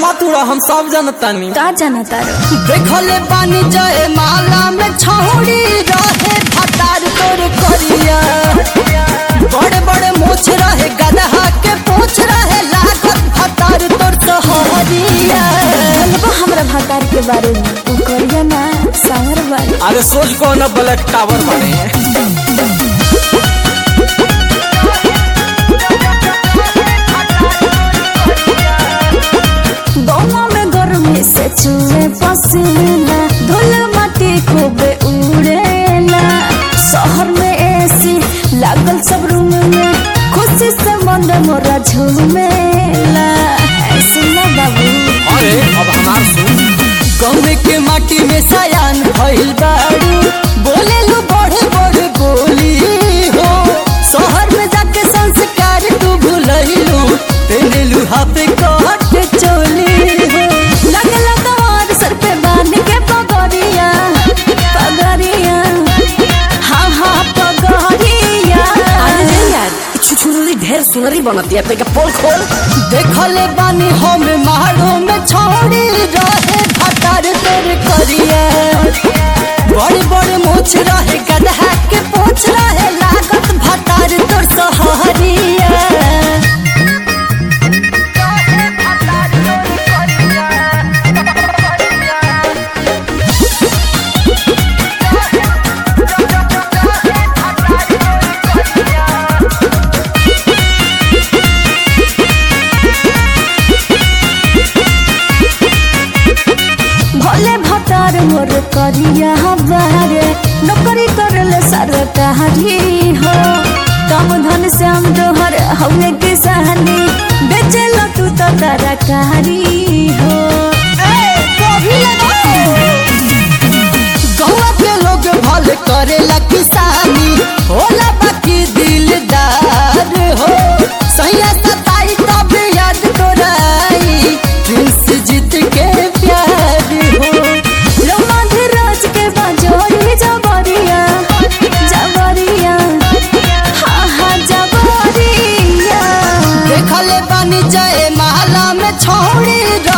मत उड़ा हम सब जनतानी का जाना तारो देखले बानी जय माला में छौड़ी रहे भतार तोर करिया बड़े बड़े मोछ रहे गदहा के पोछ रहे लागत भतार तोर सहरिया बोलबो हमरा भतार के बारे में उ करिया ना सावर बारे अरे सोच को ना ब्लैक टावर बने दोनों में गर्मी से चूहे पसीना धूल माटी खूबे उड़ेला शहर में एसी लागल सब रूम में खुशी से मन मोरा झूमेला ऐसे ना बाबू अरे अब हमार सुन गौवे के माटी में सयान भइल बाड़ू बोले लू बड़े बड़े बोली हो शहर में जाके संस्कार तू भूलैलू तेने लू हाथे काट के चोली हो लगला तोर सर पे बांध के पगड़िया पगड़िया हाँ हाँ पगड़िया अरे यार छुछुरी ढेर सुनरी बनती है पे पोल खोल देखले बानी हम मारो में छोड़ी रहे भटार तोर करिया बड़े बड़े मोछ रहे गदहा के पोछ रहे लागत भटार तोर सहरिया भोले भतार मोर करिया बारे नौकरी करले सरकारी हो कम धन से हम तोहर हवे किसानी बेचेला तू तो तरकारी हो गौवा के लोग भले करेला किसानी होला बाकी दिलदार हो सैया सताई तब याद तोराई प्रिंस जीत के प्यार हो लोमा धीरज के बाजोरी जबरिया जबरिया हाँ हाँ जबरिया देखले बानी जय माला में छोड़ी